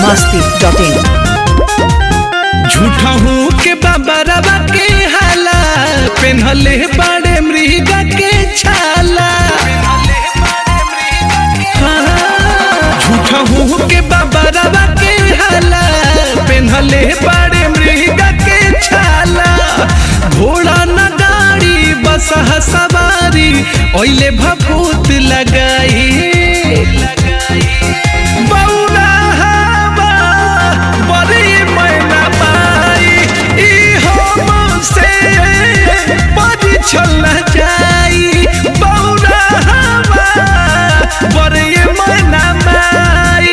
masti.in झूठा हूँ के बाबा के हाला पेन्हले बड़े मृग के छाला हाँ, झूठा हूँ के बाबा के हाला पेन्हले बड़े मृग के छाला घोड़ा न गाड़ी बस सवारी ओइले भभूत लगाई बौना हवा बड़ी मैना पाई ई हमसे बड़ी छल जाई बौना हवा बड़ी मैना माई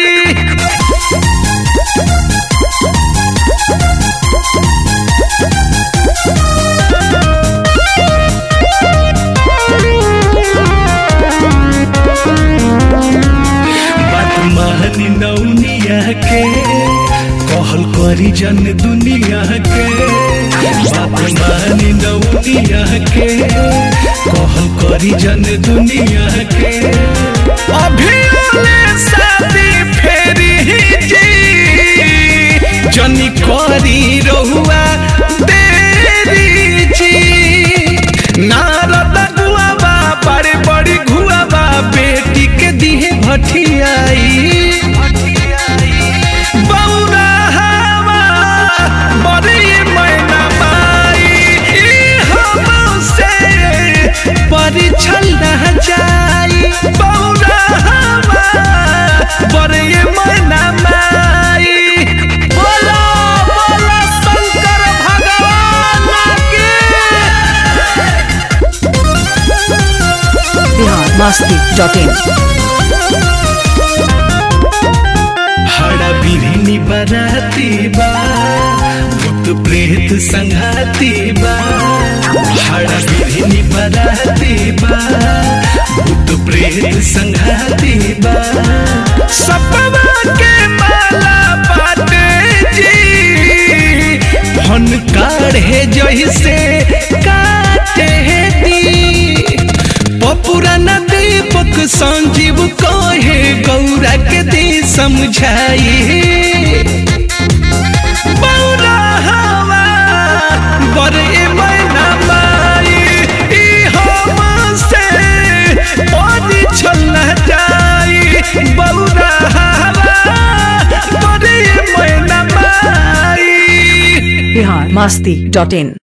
बात मानी नौनिया के कहल करी जन दुनिया के बात मानी नौनिया के कहल करी जन दुनिया के अभी ओले शादी फेरी जी जनी करी रहुआ देरी जी नारद गुआबा बड़े बड़ी घुआबा बेटी के दिहे भटियाई बौरा हवा बड़ी मैना माई ई हमसे बड़ी छल जाई बौरा हवा बड़ी मैना माई बोलो बोलो शंकर भगवान के बिहार masti.in हड़ा बिरनी बराती बा भूत प्रेत संघाती बा हड़ा बिरनी बराती बा भूत प्रेत संघाती बा सपना के माला बाटे जी फन काढ़े जैसे काटे दी पपुराना दीपक संजीव कहे गौरा के दी समझाई बौरा हवा बड़े मैना माई ई हमसे बड़ी छल जाई बौरा हवा बड़े मैना माई बिहार masti.in